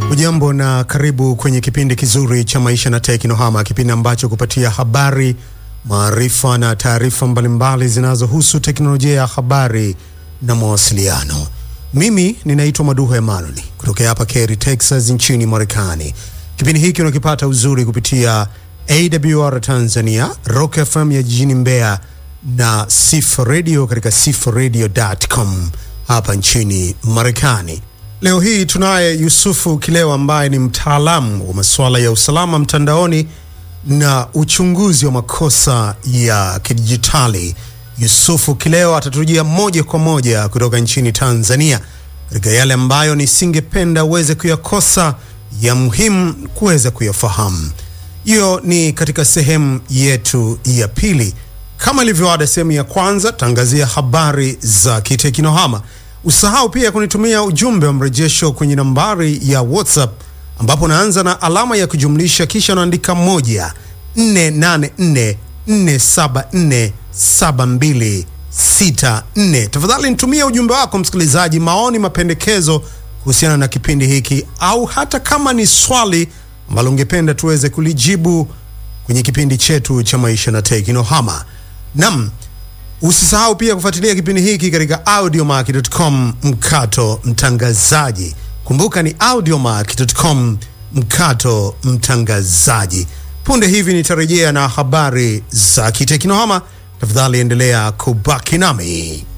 Ujambo na karibu kwenye kipindi kizuri cha Maisha na Teknohama, kipindi ambacho kupatia habari, maarifa na taarifa mbalimbali zinazohusu teknolojia ya habari na mawasiliano. Mimi ninaitwa Maduho Emanuel kutokea hapa Cary, Texas nchini Marekani. Kipindi hiki unakipata uzuri kupitia AWR Tanzania, Rock FM ya jijini Mbeya na Sif Radio katika sifradio.com hapa nchini Marekani. Leo hii tunaye Yusufu Kilewa ambaye ni mtaalamu wa masuala ya usalama mtandaoni na uchunguzi wa makosa ya kidijitali. Yusufu Kilewa atatujia moja kwa moja kutoka nchini Tanzania katika yale ambayo nisingependa uweze kuyakosa, ya muhimu kuweza kuyafahamu. Hiyo ni katika sehemu yetu ya pili. Kama ilivyoada, sehemu ya kwanza tangazia habari za kiteknohama. Usahau pia kunitumia ujumbe wa mrejesho kwenye nambari ya WhatsApp ambapo unaanza na alama ya kujumlisha kisha unaandika moja 484 474 7264. Tafadhali nitumie ujumbe wako msikilizaji, maoni, mapendekezo kuhusiana na kipindi hiki, au hata kama ni swali ambalo ungependa tuweze kulijibu kwenye kipindi chetu cha maisha na teknohama. Nam, usisahau pia kufuatilia kipindi hiki katika audiomark.com mkato mtangazaji. Kumbuka ni audiomark.com mkato mtangazaji. Punde hivi nitarejea na habari za kiteknohama. Tafadhali endelea kubaki nami.